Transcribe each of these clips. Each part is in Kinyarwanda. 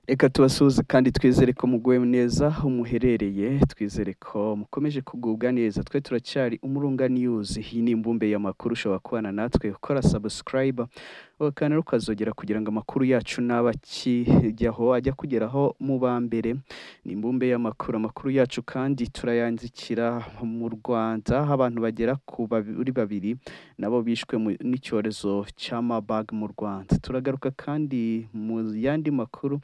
reka tubasuhuze kandi twizere ko muguwe neza aho muherereye twizere ko mukomeje kugubwa neza twe turacyari umurunga niyuzi iyi ni imbumbe y'amakuru ushobora kubana natwe ukora sabusikarayiba ugakanira ukazogera kugira ngo amakuru yacu n'abakijyaho ajya kugeraho mu ba mbere ni imbumbe y'amakuru amakuru yacu kandi turayandikira mu rwanda aho abantu bagera kuri babiri nabo bishwe mu- n'icyorezo cya mabag mu rwanda turagaruka kandi mu yandi makuru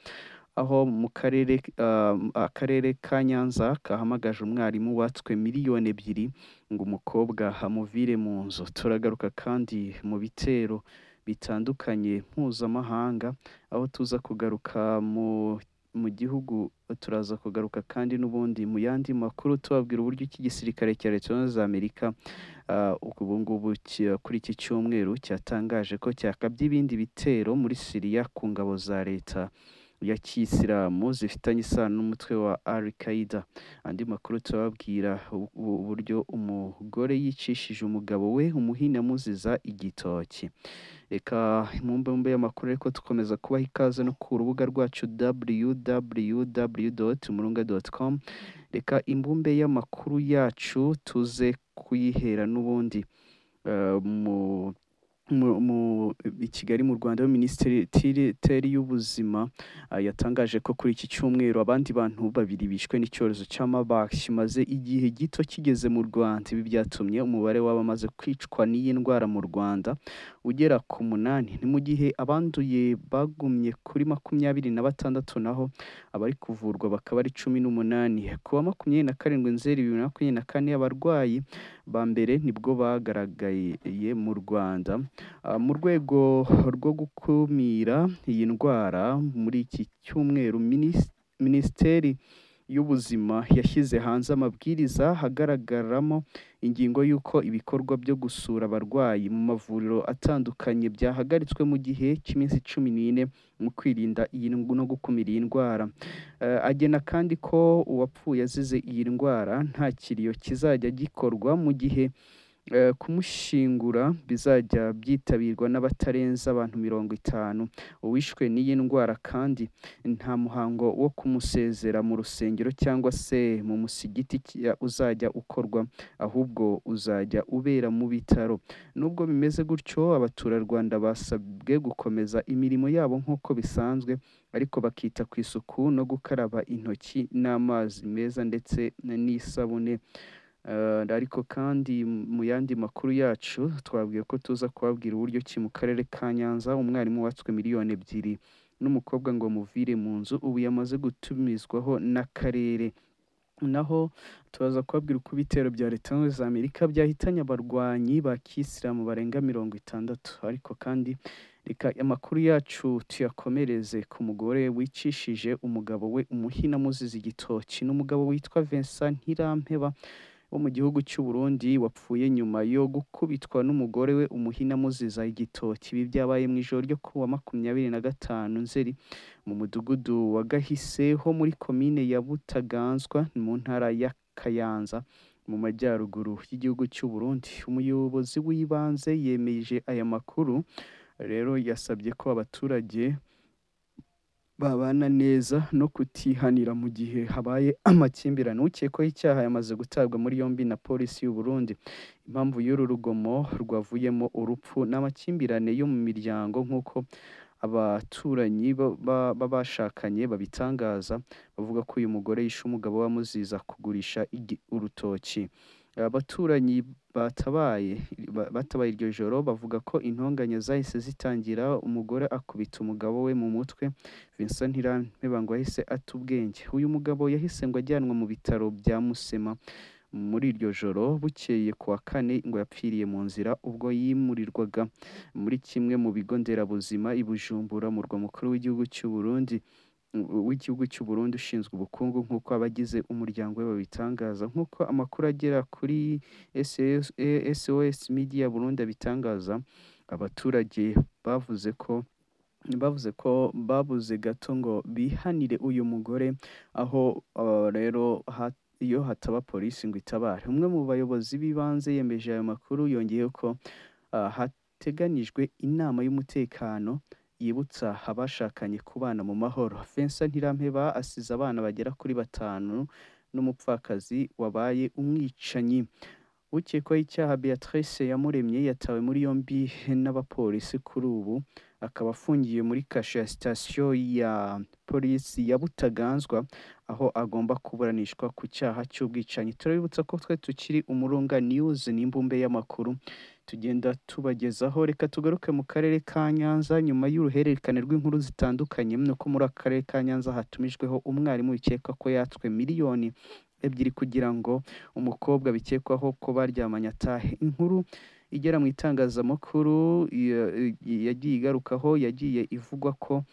aho mu karere ah, akarere ka nyanza kahamagaje umwarimu watswe miliyoni ebyiri ngo umukobwa amuvire mu nzu turagaruka kandi mu bitero bitandukanye mpuzamahanga aho tuza kugaruka mu mu gihugu turaza kugaruka kandi n'ubundi mu yandi makuru tubabwira uburyo iki gisirikare cya leta zunze ubumwe za amerika ah, ubu ngubu ki- kuri iki cyumweru cyatangaje ko cyakabye ibindi bitero muri siriya ku ngabo za leta ya kiyisilamu zifitanye isano n'umutwe wa al qaida andi makuru tubabwira u- u- uburyo umugore yicishije umugabo we umuhina amuziza igitoki reka mu mbumbe y'amakuru ariko dukomeza kubaha ikaze no ku rubuga rwacu www.umurunga.com reka imbumbe y'amakuru yacu tuze kuyihera n'ubundi eh, mu mu- mu- i kigali mu rwanda minisiteri y'ubuzima ah, yatangaje ko kuri iki cyumweru abandi bantu babiri bishwe n'icyorezo cya Marburg kimaze igihe gito kigeze mu rwanda ibi byatumye umubare w'abamaze kwicwa n'iyi ndwara mu rwanda ugera ku munani ni mu gihe abanduye bagumye kuri makumyabiri na batandatu naho abari kuvurwa bakaba ari cumi n'umunani ku wa makumyabiri na karindwi nzeri bibiri na makumyabiri na kane abarwayi ba mbere nibwo bagaragaye mu rwanda Ah, mu rwego rwo gukumira iyi ndwara muri iki cyumweru minis- minisiteri y'ubuzima yashyize hanze amabwiriza hagaragaramo ingingo y'uko ibikorwa byo gusura abarwayi mu mavuriro atandukanye byahagaritswe mu gihe cy'iminsi cumi n'ine mu kwirinda iyi ngu- no gukumira iyi ndwara Eh, agena kandi ko uwapfuye azize iyi ndwara nta kiriyo kizajya gikorwa mu gihe eh, kumushingura bizajya byitabirwa n'abatarenze abantu mirongo itanu uwishwe n'iyi ndwara kandi nta muhango wo kumusezera mu rusengero cyangwa se mu musigiti ki- ya- uzajya ukorwa ahubwo uzajya ubera mu bitaro nubwo bimeze gutyo abaturarwanda basabwe gukomeza imirimo yabo nk'uko bisanzwe ariko bakita ku isuku no gukaraba intoki n'amazi meza ndetse n'isabune Eh, ariko kandi mu yandi makuru yacu twabwiye ko tuza kubabwira uburyo ki mu karere ka nyanza umwarimu watswe miliyoni ebyiri n'umukobwa ngo amuvire mu nzu ubu yamaze gutumizwaho n'akarere naho turaza kubabwira uko ibitero bya leta zunze ubumwe za amerika byahitanye abarwanyi ba kisilamu barenga mirongo itandatu ariko kandi reka amakuru yacu tuyakomereze ku mugore wicishije umugabo we umuhina amuziza igitoki ni umugabo witwa vincent ntirampeba wo mu gihugu cy'u Burundi wapfuye nyuma yo gukubitwa n'umugore we umuhina amuziza igitoki ibi byabaye mu ijoro ryo ku wa makumyabiri na gatanu nzeri mu mudugudu wa gahise ho muri komine ya butaganzwa mu ntara ya kayanza mu majyaruguru y'igihugu cy'u Burundi umuyobozi w'ibanze yemeje aya makuru rero yasabye ko abaturage babana neza no kutihanira mu gihe habaye amakimbirane ukekwaho icyaha yamaze gutabwa muri yombi na polisi y'u Burundi impamvu y'uru rugomo rwavuyemo urupfu n'amakimbirane yo mu miryango nk'uko abaturanyi ba- ba- b'abashakanye babitangaza bavuga ko uyu mugore yishe umugabo we amuziza kugurisha igi- urutoki abaturanyi batabaye ba- batabaye iryo joro bavuga ko intonganya zahise zitangira umugore akubita umugabo we mu mutwe Vincent Ntirampeba ngo yahise ata ubwenge uyu mugabo yahise ngo ajyanwe mu bitaro bya Musema muri iryo joro bukeye ku wa kane ngo yapfiriye mu nzira ubwo yimurirwaga muri kimwe mu bigo nderabuzima i Bujumbura murwa mukuru w'igihugu cy'u Burundi u- w'igihugu cy'u Burundi ushinzwe ubukungu nk'uko abagize umuryango we babitangaza nk'uko amakuru agera kuri SOS eh, SOS Media Burundi abitangaza abaturage bavuze ko bavuze ko babuze gato ngo bihanire uyu mugore aho ah, rero ha- iyo hataba polisi ngo itabare umwe mu bayobozi b'ibanze yemeje ayo makuru yongeyeho ko ah, hateganijwe inama y'umutekano yibutsa abashakanye kubana mu mahoro vincent ntirampeba asize abana bagera kuri batanu n'umupfakazi wabaye umwicanyi ukekwaho icyaha beatrice yamuremye yatawe muri yombi n'abapolisi kuri ubu akaba afungiye muri kasho ya sitasiyo ya polisi ya butaganzwa aho agomba kuburanishwa ku cyaha cy'ubwicanyi turabibutsa ko twe tukiri umurunga niyuzi n'imbumbe y'amakuru tugenda tubagezaho reka tugaruke mu karere ka nyanza nyuma y'uruhererekane rw'inkuru zitandukanye ni uko muri aka karere ka nyanza hatumijweho umwarimu bikekwa ko yatswe miliyoni ebyiri kugira ngo umukobwa bikekwaho ko baryamanye atahe inkuru igera mu itangazamakuru ya- yagiye igarukaho yagiye ivugwa ko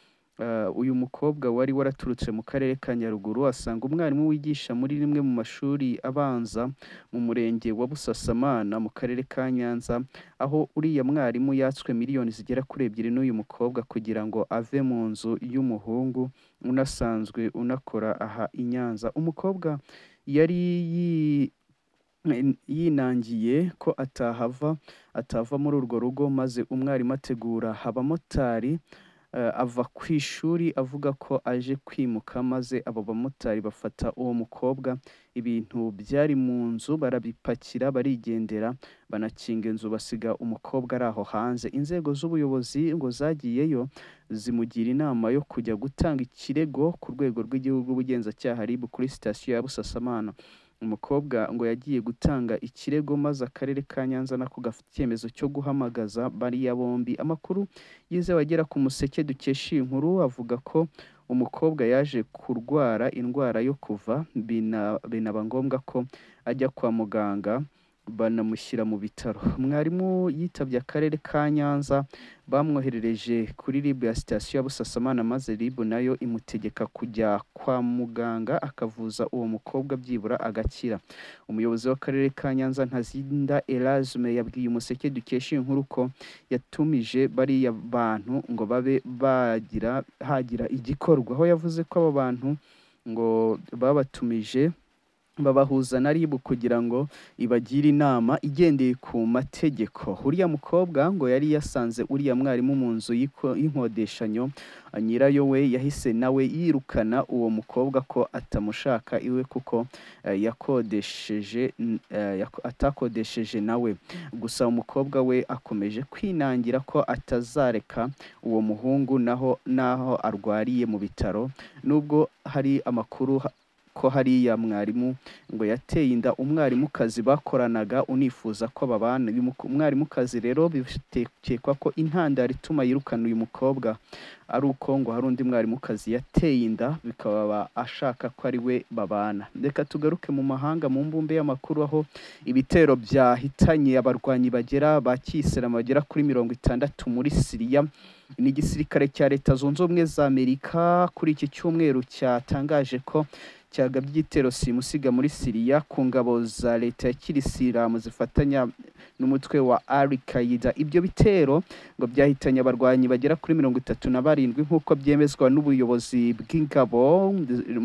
eh, uyu mukobwa wari waraturutse mu karere ka nyaruguru asanga umwarimu wigisha muri rimwe mu mashuri abanza mu murenge wa busasamana mu karere ka nyanza aho uriya mwarimu yatswe miliyoni zigera kuri ebyiri n'uyu mukobwa kugira ngo ave mu nzu y'umuhungu unasanzwe unakora aha i nyanza umukobwa yari yi- yinangiye ko atahava atava muri urwo rugo maze umwarimu ategura abamotari eh, ava ku ishuri avuga ko aje kwimuka maze abo bamotari bafata uwo mukobwa ibintu byari mu nzu barabipakira barigendera banakinga inzu basiga umukobwa ari aho hanze inzego z'ubuyobozi ngo zagiyeyo zimugira inama yo kujya gutanga ikirego ku rwego rw'igihugu ubugenzacyaha RIB kuri sitasiyo ya Busasamana umukobwa ngo yagiye gutanga ikirego maze akarere ka Nyanza nako gafite icyemezo cyo guhamagaza bariya bombi amakuru yizewe agera ku museke dukesha iyi nkuru avuga ko umukobwa yaje kurwara indwara yo kuva bina- binaba ngombwa ko ajya kwa muganga banamushyira mu bitaro mwarimu yitabye akarere ka Nyanza bamwoherereje kuri RIB ya sitasiyo ya Busasamana maze RIB nayo imutegeka kujya kwa muganga akavuza uwo mukobwa byibura agakira umuyobozi w'akarere ka Nyanza Ntazinda Erasme yabwiye umuseke dukesha iyi nkuru ko yatumije bariya bantu ngo babe bagira hagira igikorwa aho yavuze ko aba bantu ngo babatumije babahuza na RIB kugira ngo ibagire inama igendeye ku mategeko uriya mukobwa ngo yari yasanze uriya mwarimu mu nzu y'iko- y'inkodeshanyo nyirayo we yahise nawe yirukana uwo mukobwa ko atamushaka iwe kuko eh, yakodesheje n- eh, yako- atakodesheje nawe gusa umukobwa we akomeje kwinangira ko atazareka uwo muhungu naho naho arwariye mu bitaro nubwo hari amakuru ha- ko hariya mwarimu ngo yateye inda umwarimukazi bakoranaga unifuza ko babana uyu muko- umwarimukazi rero bitekwa ko intandaro ituma yirukana uyu mukobwa ari uko ngo hari undi mwarimukazi yateye inda bikaba ashaka ko ari we babana reka tugaruke mu mahanga mu mbumbe y'amakuru aho ibitero byahitanye abarwanyi bagera ba kiyisilamu bagera kuri mirongo itandatu muri siriya n'igisirikare cya leta zunze ubumwe za amerika kuri iki cyumweru cyatangaje ko cyagabye igitero simusiga muri siriya ku ngabo za leta ya kirisilamu zifatanya n'umutwe wa al qaida ibyo bitero ngo byahitanye abarwanyi bagera kuri mirongo itatu na barindwi nk'uko byemezwa n'ubuyobozi bw'ingabo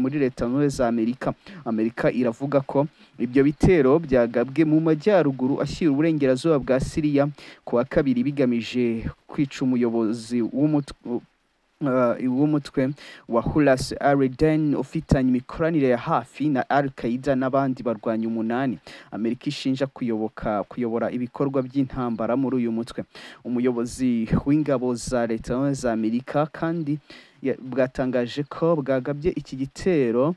muri leta zunze ubumwe za amerika amerika iravuga ko ibyo bitero byagabwe mu majyaruguru ashyira uburengerazuba bwa siriya ku wa kabiri bigamije kwica umuyobozi w'umutwe uh, w'umutwe wa Hulas Ariden ufitanye imikoranire ya hafi na Al Qaeda n'abandi barwanyi umunani Amerika ishinja kuyoboka kuyobora ibikorwa by'intambara muri uyu mutwe umuyobozi w'ingabo za leta Zunze Ubumwe za Amerika kandi ya- bwatangaje ko bwagabye iki gitero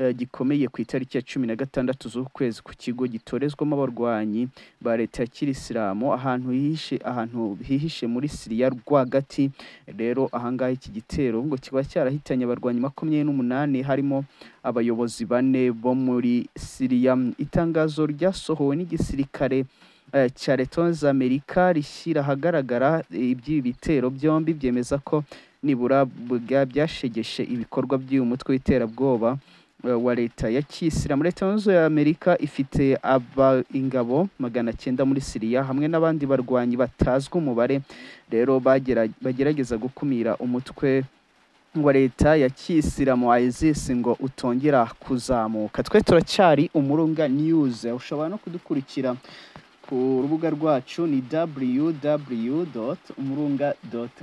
eh, gikomeye ku itariki ya cumi na gatandatu z'ukwezi ku kigo gitorezwamo abarwanyi ba leta ya kirisilamu ahantu hihishe ahantu hihishe muri siriya rwagati rero ahangaha iki gitero ngo kiba cyarahitanye abarwanyi makumyabiri n'umunani harimo abayobozi bane bo muri siriya itangazo ryasohowe n'igisirikare eh, cya leta Zunze Ubumwe za amerika rishyira ahagaragara iby'ibi bitero byombi byemeza ko nibura bwa- byashegeshe ibikorwa by'uyu mutwe w'iterabwoba eh, wa leta ya kiyisilamu leta zunze ubumwe za amerika ifite aba ingabo magana cyenda muri siriya hamwe n'abandi barwanyi batazwi umubare rero bagera- bagerageza gukumira umutwe wa leta ya kiyisilamu isis ngo utongera kuzamuka twe turacyari umurunga news ushobora no kudukurikira ku rubuga rwacu ni www umurunga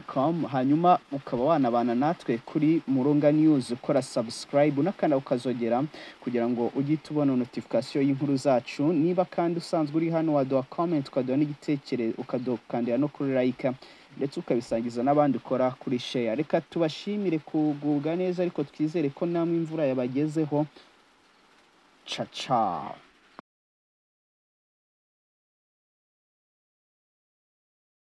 com hanyuma ukaba wanabana natwe kuri murunga news ukora subscribe unakanda ukazogera kugira ngo ujye tubona notification y'inkuru zacu niba kandi usanzwe uri hano waduha comment ukaduha n'igitekerezo ukadukandira no kuri like ndetse ukabisangiza n'abandi ukora kuri share reka tubashimire kugubwa neza ariko twizere ko namwe imvura yabagezeho caca